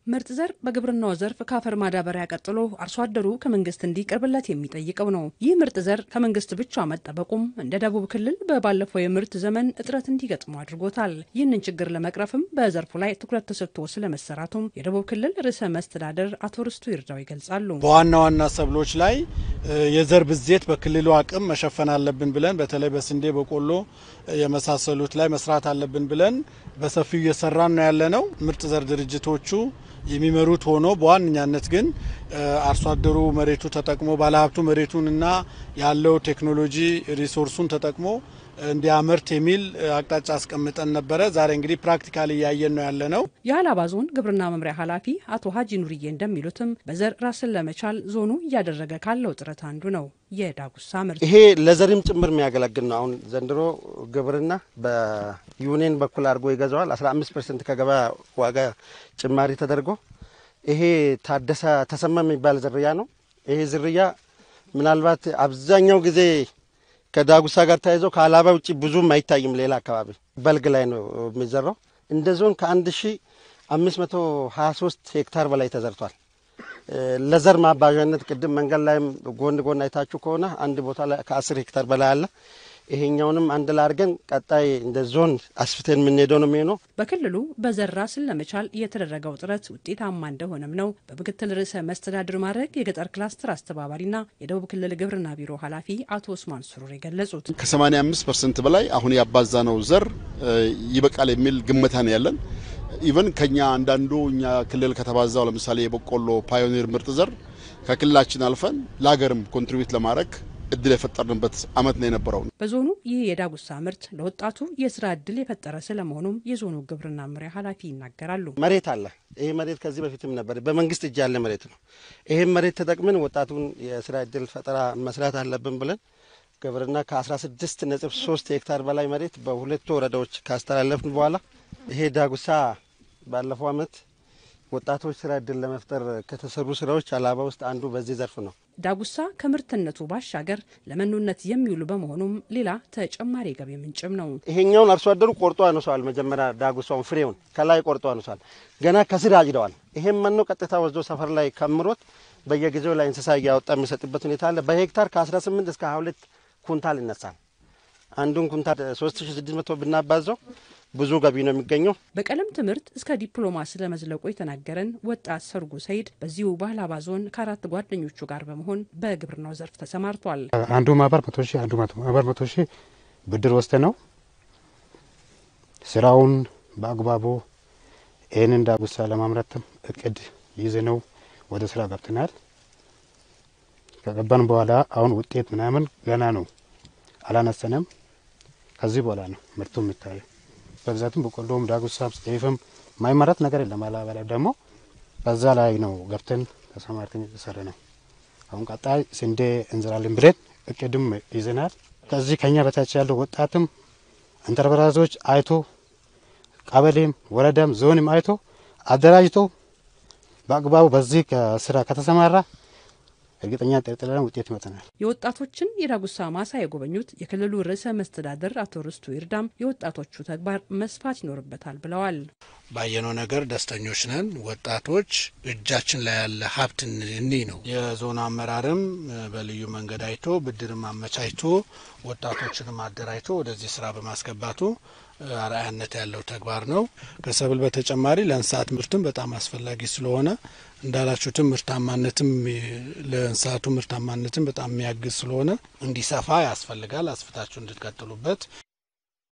ምርጥ ዘር በግብርናው ዘርፍ ከአፈር ማዳበሪያ ቀጥሎ አርሶ አደሩ ከመንግስት እንዲቀርብለት የሚጠይቀው ነው። ይህ ምርጥ ዘር ከመንግስት ብቻ መጠበቁም እንደ ደቡብ ክልል በባለፈው የምርት ዘመን እጥረት እንዲገጥሙ አድርጎታል። ይህንን ችግር ለመቅረፍም በዘርፉ ላይ ትኩረት ተሰጥቶ ስለመሰራቱም የደቡብ ክልል ርዕሰ መስተዳደር አቶ ርስቱ ይርዳው ይገልጻሉ። በዋና ዋና ሰብሎች ላይ የዘር ብዜት በክልሉ አቅም መሸፈን አለብን ብለን በተለይ በስንዴ፣ በቆሎ የመሳሰሉት ላይ መስራት አለብን ብለን በሰፊው እየሰራን ነው ያለነው። ምርጥ ዘር ድርጅቶቹ የሚመሩት ሆኖ በዋነኛነት ግን አርሶ አደሩ መሬቱ ተጠቅሞ ባለሀብቱ መሬቱንና ያለው ቴክኖሎጂ ሪሶርሱን ተጠቅሞ እንዲያመርት የሚል አቅጣጫ አስቀምጠን ነበረ። ዛሬ እንግዲህ ፕራክቲካሊ እያየን ነው ያለ ነው። የሀላባ ዞን ግብርና መምሪያ ኃላፊ አቶ ሀጂ ኑርዬ እንደሚሉትም በዘር ራስን ለመቻል ዞኑ እያደረገ ካለው ጥረት አንዱ ነው የዳጉሳ ምርት። ይሄ ለዘርም ጭምር የሚያገለግል ነው። አሁን ዘንድሮ ግብርና በዩኒየን በኩል አድርጎ ይገዛዋል። 15 ፐርሰንት ከገበያ ዋጋ ጭማሪ ተደርጎ ይሄ ታደሰ ተሰማ የሚባል ዝርያ ነው። ይሄ ዝርያ ምናልባት አብዛኛው ጊዜ ከዳጉሳ ጋር ተያይዘው ከሀላባ ውጭ ብዙም አይታይም። ሌላ አካባቢ በልግ ላይ ነው የሚዘራው። እንደ ዞን ከአንድ ሺ አምስት መቶ ሀያ ሶስት ሄክታር በላይ ተዘርቷል። ለዘር ማባዣነት ቅድም መንገድ ላይም ጎን ጎን አይታችሁ ከሆነ አንድ ቦታ ላይ ከአስር ሄክታር በላይ አለ። ይሄኛውንም አንድ ላይ አድርገን ቀጣይ እንደ ዞን አስፍተን የምንሄደው ነው የሚሆነው። በክልሉ በዘር ራስን ለመቻል የተደረገው ጥረት ውጤታማ እንደሆነም ነው በምክትል ርዕሰ መስተዳድር ማድረግ የገጠር ክላስተር አስተባባሪና የደቡብ ክልል ግብርና ቢሮ ኃላፊ አቶ ኡስማን ሱሩር የገለጹት። ከ85 ፐርሰንት በላይ አሁን ያባዛነው ዘር ይበቃል የሚል ግምታ ነው ያለን። ኢቨን ከኛ አንዳንዱ እኛ ክልል ከተባዛው ለምሳሌ የበቆሎ ፓዮኒር ምርጥ ዘር ከክልላችን አልፈን ለሀገርም ኮንትሪቢዩት ለማድረግ እድል የፈጠርንበት አመት ነው የነበረው። በዞኑ ይህ የዳጉሳ ምርት ለወጣቱ የስራ እድል የፈጠረ ስለመሆኑም የዞኑ ግብርና መምሪያ ኃላፊ ይናገራሉ። መሬት አለ። ይህ መሬት ከዚህ በፊትም ነበር፣ በመንግስት እጅ ያለ መሬት ነው። ይህም መሬት ተጠቅመን ወጣቱን የስራ እድል ፈጠራ መስራት አለብን ብለን ግብርና ከ16 ነጥብ 3 ሄክታር በላይ መሬት በሁለቱ ወረዳዎች ካስተላለፍን በኋላ ይሄ ዳጉሳ ባለፈው አመት ወጣቶች ስራ እድል ለመፍጠር ከተሰሩ ስራዎች ሀላባ ውስጥ አንዱ በዚህ ዘርፍ ነው። ዳጉሳ ከምርትነቱ ባሻገር ለመኖነት የሚውሉ በመሆኑም ሌላ ተጨማሪ የገቢ ምንጭም ነው። ይሄኛውን አርሶ አደሩ ቆርጦ አነሷል። መጀመሪያ ዳጉሳውን ፍሬውን ከላይ ቆርጦ አነሷል። ገና ከስር አጭደዋል። ይሄም መኖ ቀጥታ ወስዶ ሰፈር ላይ ከምሮት በየጊዜው ላይ እንስሳ እያወጣ የሚሰጥበት ሁኔታ አለ። በሄክታር ከ18 እስከ 22 ኩንታል ይነሳል። አንዱን ኩንታል 3600 ብናባዛው ብዙ ገቢ ነው የሚገኘው። በቀለም ትምህርት እስከ ዲፕሎማ ስለመዝለቁ የተናገረን ወጣት ሰርጉ ሰይድ በዚሁ በሀላባ ዞን ከአራት ጓደኞቹ ጋር በመሆን በግብርናው ዘርፍ ተሰማርቷል። አንዱ ማህበር መቶ ሺህ አንዱ ማህበር መቶ ሺህ ብድር ወስደ ነው ስራውን በአግባቡ ይህንን ዳጉሳ ለማምረትም እቅድ ይዘ ነው ወደ ስራ ገብተናል። ከገባን በኋላ አሁን ውጤት ምናምን ገና ነው አላነሰነም። ከዚህ በኋላ ነው ምርቱ የሚታየው። በብዛትም በቆሎም ዳጉሳም ጤፍም ማይመረት ነገር የለም። አላበላ ደግሞ በዛ ላይ ነው ገብተን ተሰማርተን የተሰራ ነው። አሁን ቀጣይ ስንዴ እንዝራለን ብለን እቅድም ይዘናል። ከዚህ ከኛ በታች ያለው ወጣትም ኢንተርፕራይዞች አይቶ ቀበሌም ወረዳም ዞንም አይቶ አደራጅቶ በአግባቡ በዚህ ስራ ከተሰማራ እርግጠኛ ጠርጥለን ውጤት ይመጣናል። የወጣቶችን የዳጉሳ ማሳ የጎበኙት የክልሉ ርዕሰ መስተዳደር አቶ ርስቱ ይርዳም የወጣቶቹ ተግባር መስፋት ይኖርበታል ብለዋል። ባየነው ነገር ደስተኞች ነን። ወጣቶች እጃችን ላይ ያለ ሀብት እኒህ ነው። የዞን አመራርም በልዩ መንገድ አይቶ ብድርም አመቻችቶ ወጣቶችንም አደራጅቶ ወደዚህ ስራ በማስገባቱ አርአያነት ያለው ተግባር ነው። ከሰብል በተጨማሪ ለእንስሳት ምርትም በጣም አስፈላጊ ስለሆነ እንዳላችሁትም ምርታማነትም ለእንስሳቱ ምርታማነትም በጣም የሚያግዝ ስለሆነ እንዲሰፋ ያስፈልጋል። አስፍታችሁ እንድትቀጥሉበት